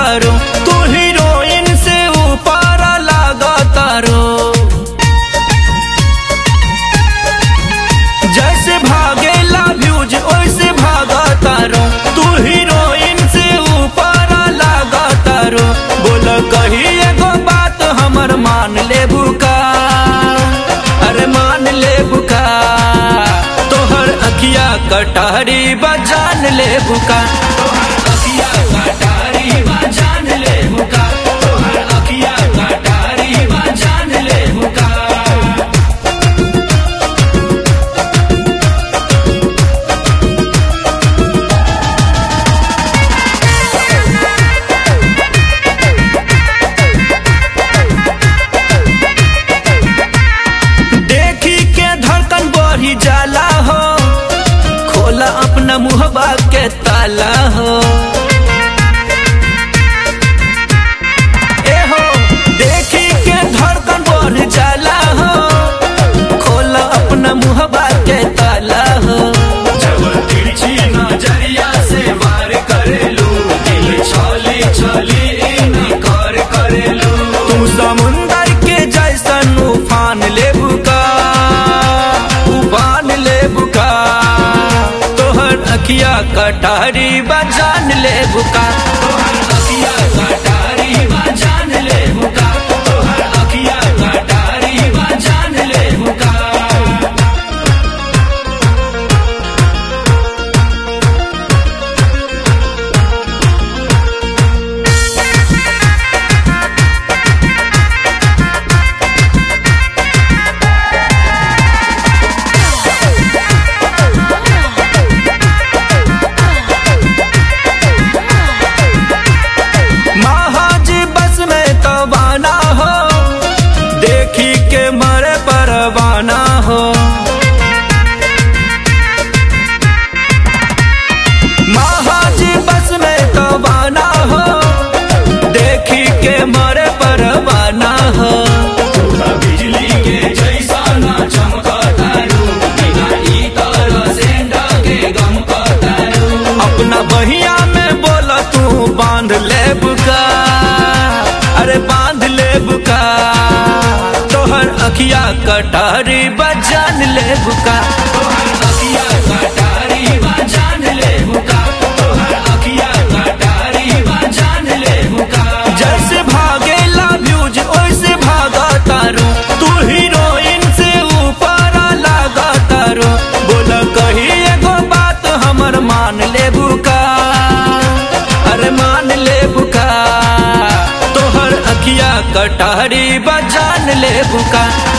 तारो तू हीरोइन से ऊपर लागा तारो जैसे भागेला व्यूज वैसे भागा तारो तू हीरोइन से ऊपर लागा तारो बोल कही एगो बात हमर मान ले बुका अरे मान ले बुका तोहर अखिया कटारी बजान ले बुका तोहर अखिया कटारी बजान ले बुका तोहर अखिया कटारी बजान ले बुका देखी के धड़कन बढ़ी जाला हो खोला अपना मुहबा के ताला हो ए हो देखी के धड़कन बढ़ जाला हो खोला अपना मुहबा के ताला हो जब तिरछी नजरिया से वार करेलू दिल छली छली इनकार करेलू तू समुंदर के जैसन उफान ले बुका उफान ले बुका तोहर अखिया कटारी बजान ले बुका तोहर अखिया कटारी बजान ले बुका तोहर अखिया कटारी बजान ले बुका महाज बस में तबाना हो देखी के मरे परवाना हो महाज बस में तबाना हो देखी के मरे परवाना हो बिजली के जैसा ना चमकतारू बिना ई तरह से डाके गमकतारू अपना बहिया में बोला तू बांध ले बुका अरे बांध ले बुका तोहर अखिया कटारी बजान ले बुका तोहर अखिया कटारी बजान ले बुका तोहर अखिया कटारी बजान ले बुका जैसे भागेला व्यूज वैसे भागा तारो तू हीरोइन से ऊपर लागा तारो बोला कही एगो बात हमर मान ले बुका अरे मान ले बुका तोहर अखिया कटारी बजान ले बुका